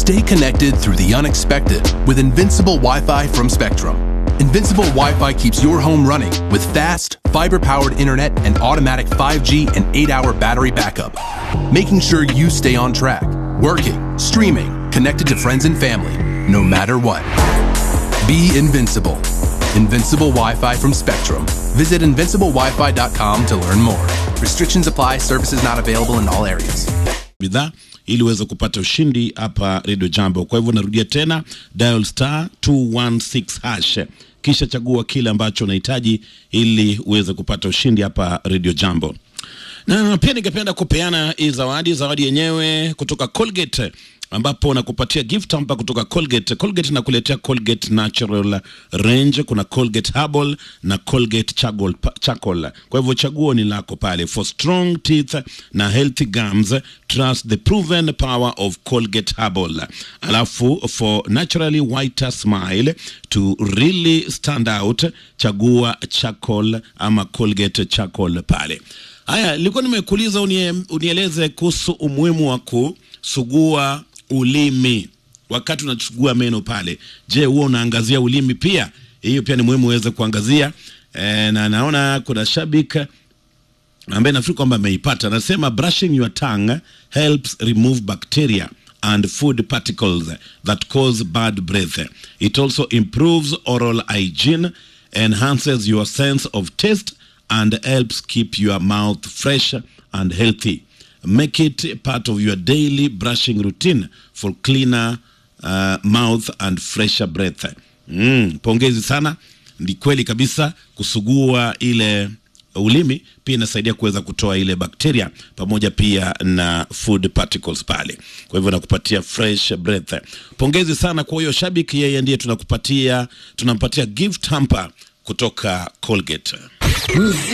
Stay connected through the unexpected with Invincible Wi Fi from Spectrum. Invincible Wi Fi keeps your home running with fast, fiber powered internet and automatic 5G and 8 hour battery backup, making sure you stay on track, working, streaming, connected to friends and family, no matter what. Be invincible. Invincible Wi Fi from Spectrum. Visit invinciblewifi.com to learn more. Restrictions apply, services not available in all areas. bidhaa ili uweze kupata ushindi hapa Radio Jambo. Kwa hivyo narudia tena, dial star 216 hash, kisha chagua kile ambacho unahitaji ili uweze kupata ushindi hapa Radio Jambo. Na pia ningependa kupeana hii zawadi, zawadi yenyewe kutoka Colgate ambapo nakupatia gift hapa kutoka Colgate. Colgate nakuletea Colgate Natural Range, kuna Colgate Herbal na Colgate Charcoal. Charcoal. Kwa hivyo chaguo ni lako pale. For strong teeth na healthy gums, trust the proven power of Colgate Herbal. Alafu for naturally whiter smile to really stand out, chagua Charcoal ama Colgate Charcoal pale. Haya, nilikuwa nimekuuliza unie, unieleze kuhusu umuhimu wa kusugua ulimi wakati unachugua meno pale. Je, huwa unaangazia ulimi pia? Hiyo pia ni muhimu uweze kuangazia. E, na naona kuna shabiki ambaye nafikiri kwamba ameipata, anasema brushing your tongue helps remove bacteria and food particles that cause bad breath. It also improves oral hygiene, enhances your sense of taste and helps keep your mouth fresh and healthy. Make it part of your daily brushing routine for cleaner uh, mouth and fresher breath. Mm, pongezi sana. Ni kweli kabisa kusugua ile ulimi pia inasaidia kuweza kutoa ile bakteria pamoja pia na food particles pale, kwa hivyo nakupatia fresh breath. Pongezi sana kwa huyo shabiki, yeye ndiye tunakupatia tunampatia gift hamper kutoka Colgate.